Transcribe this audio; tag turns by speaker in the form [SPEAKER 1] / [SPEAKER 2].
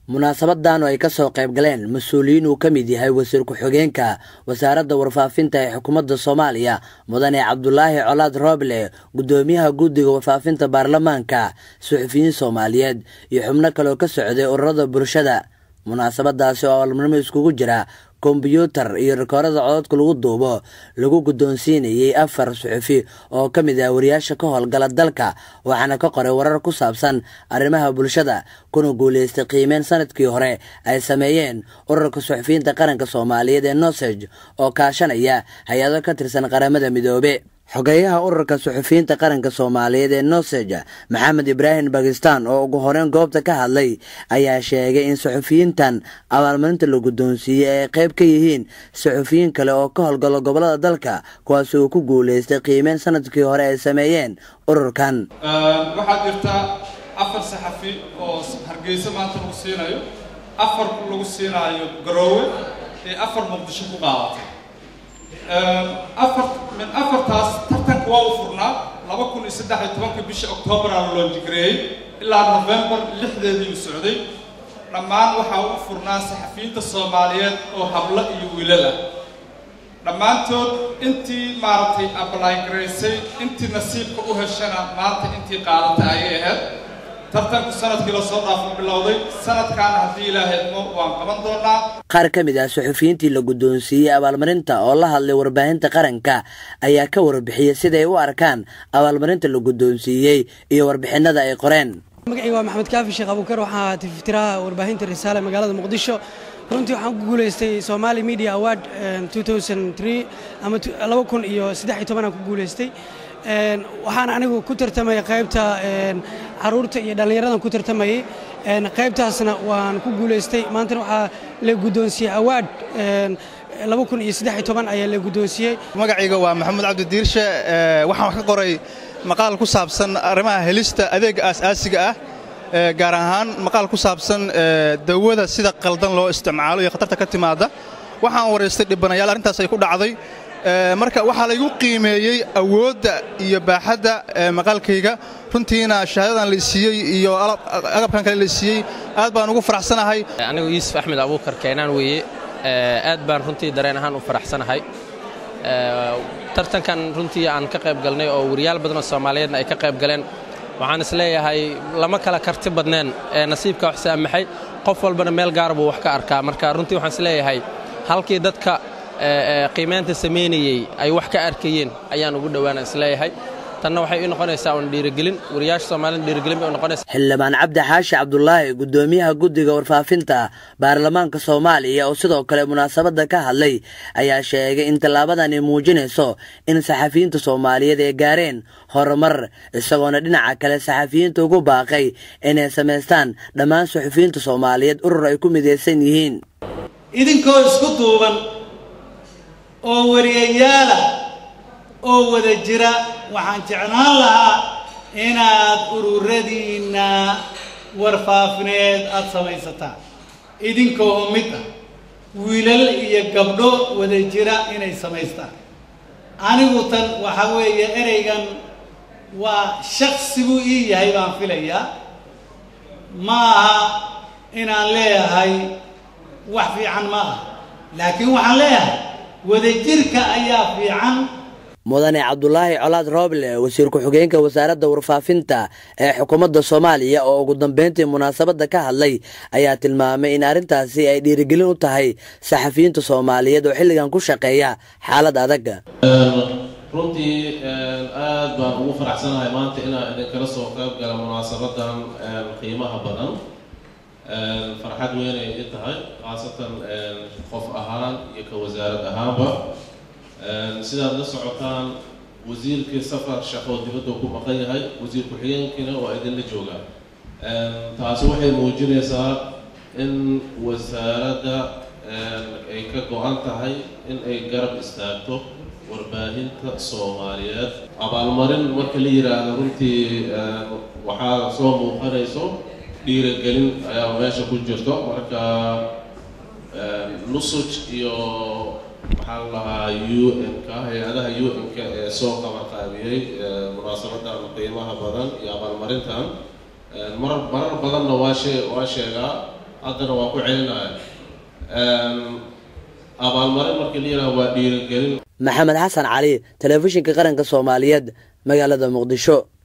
[SPEAKER 1] munaasabadan oo ay ka soo qayb galeen mas-uuliyiin uu ka mid yahay wasiir ku-xigeenka wasaaradda warfaafinta ee xukuumadda soomaaliya mudane cabdulaahi colaad rooble guddoomiyaha guddiga warfaafinta baarlamaanka suxufiyiin soomaaliyeed iyo xubno kale oo ka socday ururada bulshada munaasabadaasi oo abaalmarnimo iskugu jira kombyuutar iyo rikoorada cododka lagu duubo lagu guddoonsiinayey afar suxufi oo ka mid ah wariyaasha ka howlgala dalka waxaana ka qoray warar ku saabsan arrimaha bulshada kuna guulaystay qiimeyn sanadkii hore ay sameeyeen ururka suxufiyiinta qaranka soomaaliyeed ee noseg oo kaashanaya hay-ado ka tirsan qaramada midoobe xogeyaha ururka suxufiyiinta qaranka soomaaliyeed ee noseg maxamed ibraahim bakistan oo ugu horeyn goobta ka hadlay ayaa sheegay in suxufiyiintan abaalmarinta la guddoonsiiyey ay qayb ka yihiin suxufiyiin kale oo ka howlgalo gobolada dalka kuwaasi uu ku guulaystay qiimeyn sanadkii hore ay sameeyeen ururkan
[SPEAKER 2] waxaa jirta afar saxafi oo hargeysa maanta lagu siinayo afar lagu siinaayo garoowe ee afar muqdisho ku qaadatay afar min afartaas tartanka waa u furnaa laba kun iyo saddex iyo tobanka bisha oktoobaraa la loonjigareeyey ilaa novembar lixdeedii u socday dhammaan waxaa u furnaa saxafiyiinta soomaaliyeed oo hablo iyo wiilal ah dhammaantood intii maaragtay abalaygaraysay intii nasiibka u heshana maanta intii qaadatay ayay ahayd tartanku sanadkii lasoo dhaafo bilowday sanadkaana haddii ilaahaydmo waan qaban doonaa
[SPEAKER 1] qaar ka mid ah suxufiyiintii la guddoonsiiyey abaalmarinta oo la hadlay warbaahinta qaranka ayaa ka warbixiyey siday u arkaan abaalmarinta la guddoonsiiyey iyo warbixinada ay qoreen
[SPEAKER 3] magacayga waa maxamed kaafi sheekh abuukar waxaa tiftiraha warbaahinta risaale magaalada muqdisho runtii waxaan ku guulaystay somali media award ama laba kun iyo saddex iyo tobanaan ku guulaystay waxaan anigu ku tartamaya qaybta caruurta iyo dhallinyaradan ku tartamayay qaybtaasna waan ku guulaystay maantana waxaa la guddoonsiiyey awaad laba kun iyo saddex iyo toban ayaa la guddoonsiiyey
[SPEAKER 4] magacayga waa maxamuud cabdi diirshe waxaan wax ka qoray maqaal ku saabsan arrimaha helista adeega aas-aasiga ah gaar ahaan maqaal ku saabsan dawada sida qaldan loo isticmaalo iyo khatarta ka timaada waxaan waraystay dhibanayaal arrintaas ay ku dhacday marka waxaa laygu qiimeeyey awoodda iyo baaxadda maqaalkayga runtiina shahaadadan laysiiyey iyo agabkan kale laysiiyey aad baan ugu faraxsanahay
[SPEAKER 5] anigu yuusuf axmed abuukar keenaan weeye aad baan runtii dareen ahaan u faraxsanahay tartankan runtii aan ka qayb galnay oo wariyaal badanoo soomaaliyeedna ay ka qayb galeen waxaan isleeyahay lama kala karti badneen ee nasiibka wax saamaxay qof walbana meel gaar buu wax ka arkaa marka runtii waxaan isleeyahay halkii dadka qiimaynta samaynayey ay wax ka arkayeen ayaan ugu dhowaana isleeyahay tanna waxay u noqonaysaa un dhiirigelin wariyaasha soomaalida dhiirigelin bay u noqonaysaa
[SPEAKER 1] xildhibaan cabdi xaashi cabdulaahi guddoomiyaha guddiga warfaafinta baarlamaanka soomaaliya oo sidoo kale munaasabadda ka hadlay ayaa sheegay in tallaabadani muujinayso in saxafiyiinta soomaaliyeed ay gaareen horumar isagoona dhinaca kale saxafiyiinta ugu baaqay inay samaystaan dhammaan suxufiyiinta soomaaliyeed urur ay ku midaysan yihiin
[SPEAKER 6] idinkoo isku duuban oo wariyayaala oo wada jira waxaan jeclaan lahaa inaad ururadiinna warfaafineed aada samaysataan idinkoo mid ah wiilal iyo gabdho wada jira inay samaystaan anigu tan waxaa weeye ereygan waa shaksi buu ii yahay baan filayaa ma aha inaan leeyahay wax fiican ma ah laakiin waxaan leeyahay wadajirka ayaa fiican
[SPEAKER 1] mudane cabdulaahi colaad rooble wasiir ku-xigeenka wasaaradda warfaafinta ee xukuumadda soomaaliya oo ugu dambeyntii munaasabadda ka hadlay ayaa tilmaamay in arrintaasi ay dhiirigelin u tahay saxafiyiinta soomaaliyeed oo xilligan ku shaqeeya xaalad adag
[SPEAKER 7] runtii aad baan ugu faraxsanahay maanta inaan idinkala soo qayb gala munaasabadan qiimaha badan farxad weynay i tahay khaasatan qof ahaan iyo ka wasaarad ahaanba sidaad la socotaan wasiirkii safar shaqo dibadda ku maqan yahay wasiir ku-xigeenkiina waa idinla joogaa taasi waxay muujinaysaa in wasaaradda ay ka go-an tahay in ay garab istaagto warbaahinta soomaaliyeed abaalmarin marka la yidhaahdo runtii waxaa soo muuqanayso dhiiragelin ayaa meesha ku jirto marka nusuj iyo waxaa la lahaa u n-ka hay-adaha u n-ka ee soo qabanqaabiyey munaasabadan qiimaha badan iyo abaalmarintan marar marar badanna waa shee waa sheegaa haddana waan ku celinaya abaalmarin markii la yidhaha waa dhiirigelin
[SPEAKER 1] maxamed xasan cali telefishinka qaranka soomaaliyeed magaalada muqdisho